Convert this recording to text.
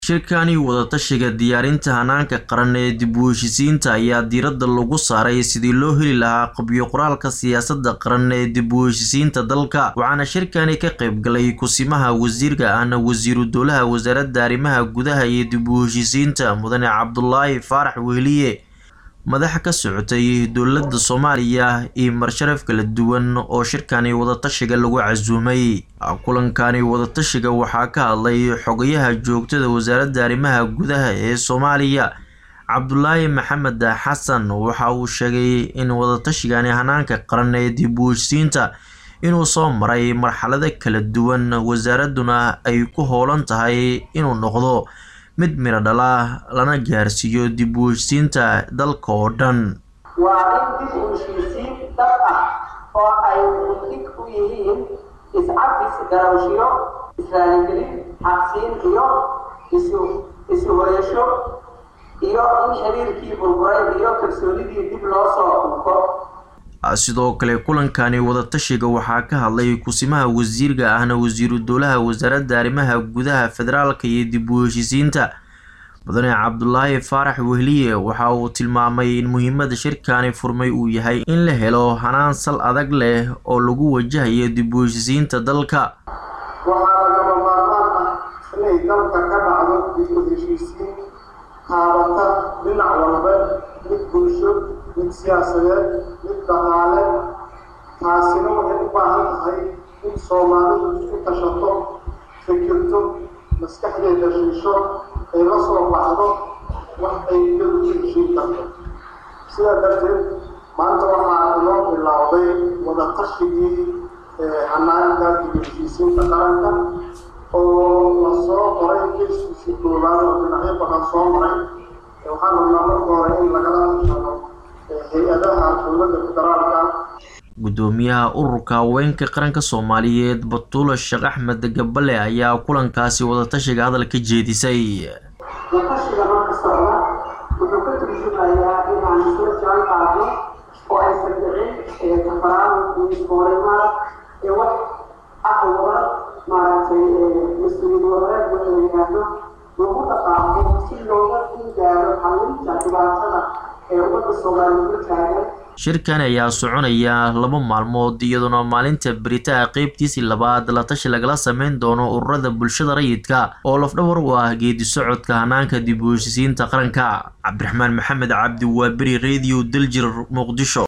shirkani wadatashiga diyaarinta hanaanka qaran ee dib u heshisiinta ayaa diiradda lagu saaray sidii loo heli lahaa qabyo qoraalka siyaasadda qaran ee dib u heshisiinta dalka waxaana shirkani ka qayb galay kusimaha wasiirka ahna wasiiru dowlaha wasaaradda arrimaha gudaha iyo dib u heshisiinta mudane cabdulaahi faarax wehliye madax ka socotay dowladda soomaaliya iyo marsharaf kala duwan oo shirkani wadatashiga lagu casuumay kulankani wadatashiga waxaa ka hadlay xogayaha joogtada wasaaradda arrimaha gudaha ee soomaaliya cabdulaahi maxamed xasan waxa uu sheegay in wadatashigaani hanaanka qaran ee dib u heshisiinta inuu soo maray marxalado kala duwan wasaaradduna ay ku howlan tahay inuu noqdo mid miro dhala lana gaarsiiyo dib u heshisiinta dalka oo dhan waa in dib u heshiisiin dhab ah oo ay mudig u yihiin iscafis garawshiyo israaligelin xaqsiin iyo isu isu hoyasho iyo in xiriirkii burburay iyo kalsoonidii dib loo soo unko sidoo kale kulankani wadatashiga waxaa ka hadlay kusimaha wasiirka ahna wasiiru dowlaha wasaaradda arrimaha gudaha federaalka iyo dib u heshisiinta mudane cabdulaahi faarax wehliye waxa uu tilmaamay in muhiimada shirkani furmay uu yahay in la helo hanaan sal adag leh oo lagu wajahayo dib u heshisiinta dalka waxaa lagama maarmaan ah inay dalka ka dhacdo dib u heshiisiin haabata dhinac walba mid bulsho mid siyaasadeed mid dhaqaale taasina waxay u baahan tahay in soomaalidu isku tashato fikirto maskaxdeeda shiisho ay la soo baxdo wax ay iyadu ku heshiin karto sidaa darteed maanta waxaa inoo bilowday wadatashyigii hanaanka dib u heshiisiinta qaranka oo lasoo qoray geeskiisii koowaad oo dhinacyo badan soo maray waxaan rabnaa marka hore in lagala tashado hay-adaha dowladda federaalka gudoomiyaha ururka haweenka qaranka soomaaliyeed batuula sheekh axmed gabale ayaa kulankaasi wadatashiga hadal ka jeedisay wadatashiga marka socda wuxuu ka turjumayaa inaan isla jaan qaadno oo aysan dhicin tafaraaruq iyo iskoorimaad ee wax aqwada maaragtay mas-uuliyad wadareed waxa la yidhaahdo lagu dhaqaaqo si looga gaaro xalinta dhibaatada ee ummadda soomaaliya ku taagan shirkan ayaa soconaya laba maalmood iyadoona maalinta beritaha qeybtiisii labaad la tashi lagala sameyn doono ururada bulshada rayidka oo lafdhawar u ah geedi socodka hanaanka dib u heshisiinta qaranka cabdiraxmaan maxamed cabdi waa beri radio daljir muqdisho